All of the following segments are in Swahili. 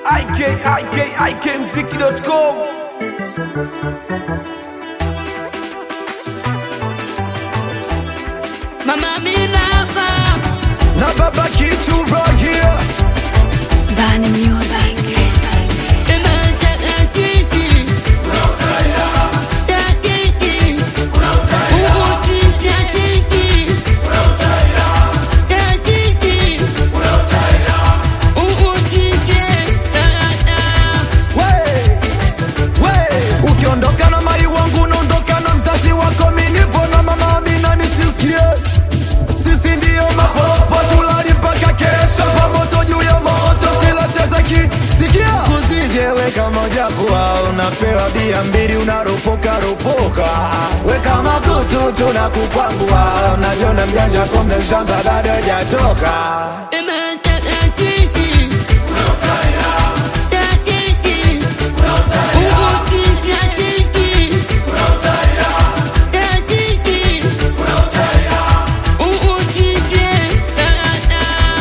ikikmziki.com Mama Amina hapa na baba kitu rogia Bani Music Imeja kiki Ya kiki Uhuti ya kiki Ya kiki Uhuti ya we we ukiondoka na mai wangu unaondoka na mzazi wako minipo na mama amina nisisikie sisi ndiyo mapopo tulali mpaka kesho pamoto juu ya moto silatezaki sikia usijeweka moja kuwa unapewa bia mbili unaropoka ropoka weka makutu tunakukwangua unajona mjanja kombe shamba bado hajatoka Imeja kiki Ya kiki Uhuti ya kiki Ya kiki Uhuti ya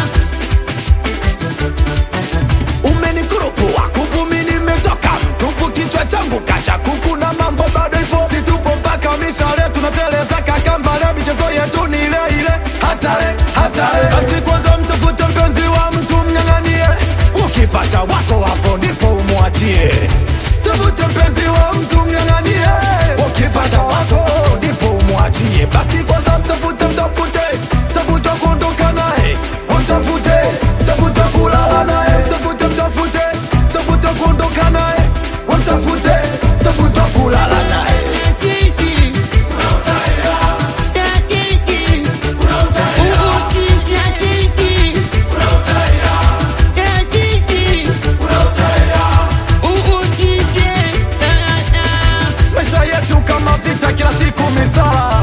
umenikurupuwa kuku mi nimetoka mtupu kichwa changu kasha kuku na mambo bado ipo situpo mpaka mishale tunateleza kakambale michezo yetu ni ile ile hatare hatare basi kwanza mtafute mpenzi wa mtu mnyang'anie ukipata wako hapo ndipo umwachie tafute mpenzi wa mtu mnyang'anie ukipata wako ndipo umwachie basi kwanza mtafute mtafute tafuta kuondoka naye mtafute tafuta kulala naye mtafute mtafute tafuta kuondoka naye mtafute tafuta kulala naye maisha yetu kama vita kila siku misala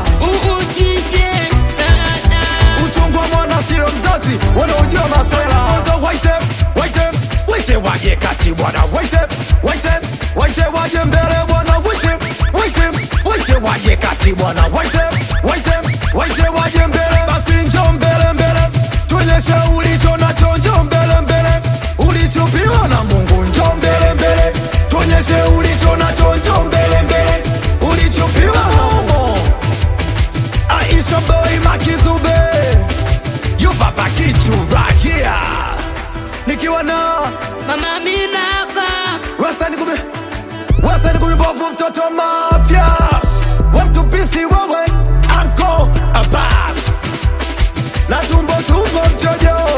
uchungu wa mwana sio mzazi wanaojua masela Kwanza waite waite waite waje kati bwana waite waite waite waje mbele bwana waite waite waite waje kati bwana waite waite waite waje mbele basi njo mbele mbele tuonyeshe ulicho nacho njo mbele mbele ulichopiwa na Mungu njo mbele mbele tuonyeshe ulicho nacho njo mbele mbele ulichopiwa na Mungu Aisha boy makizube You baba kichu right here Nikiwa na Mama Amina hapa Wasani kumi Wasani kumi bovu mtoto mapya Watu pisi wewe Anko Abbas Na tumbo tumbo mchojo